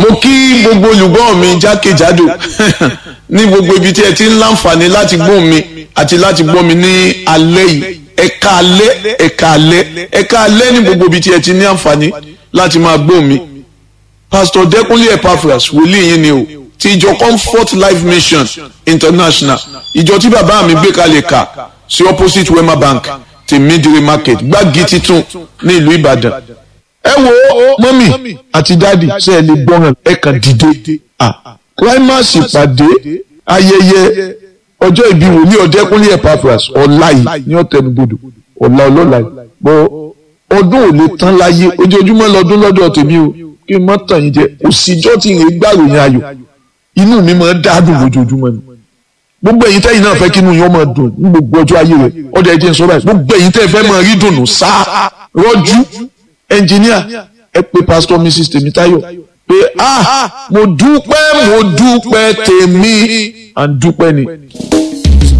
mo kí gbogbo olùgbọ́ mi jákèjádò ní gbogbo ibi tí ẹ ti ń láǹfààní láti gbóhùn mi àti láti gbọ́ mi ní alẹ́ yìí ẹ̀ka alẹ́ ẹ̀ka alẹ́ ẹ̀ka alẹ́ ní gbogbo ibi tí ẹ ti ní àǹfààní láti máa gbóhùn mi pastor Dẹ́kúnlé Epaphras wòlíì yín ni o ti ìjọ Comfort Life Mission International ìjọ tí bàbá mi gbé kalẹ̀ kà sí opposite Wema Bank ti Midire Market gbági titun ní ìlú Ìbàdàn ẹ wo mọ́mì àti dáàdì ṣe ẹ lè gbọ́ràn ẹ kàn dìde climax ìpàdé ayẹyẹ ọjọ́ ìbí wòlíì Ọ̀dẹ́kúnlé Epaphras ọ̀la yìí ní ọ̀tẹnubodò ọ̀la ọlọ́la yìí bọ́ ọdún ò lè tán láyé ojoojúmọ́ lọ́dún lọ́dọ̀ tèmi o kí n má tàn yín jẹ òsìjọ́ tí ìrìn gbàròyìn ayọ̀ inú mi máa ń dádùn lójoojúmọ́ ni gbogbo ẹ̀yin tẹ́yin náà fẹ́ kí inú yín ọmọ dùn ní gbogbo ọjọ́ ayé rẹ̀ ọdọ ẹ̀jẹ̀ ń sọ báyìí gbogbo ẹ̀yin tẹ́ fẹ́ máa rí dùnú sáà rọ́jú ẹnjìníà ẹ pé pásítọ̀ mrs tèmítáyọ̀ pé ah mo dúpẹ́ mo dúpẹ́ tèmi à ń dúpẹ́ ni.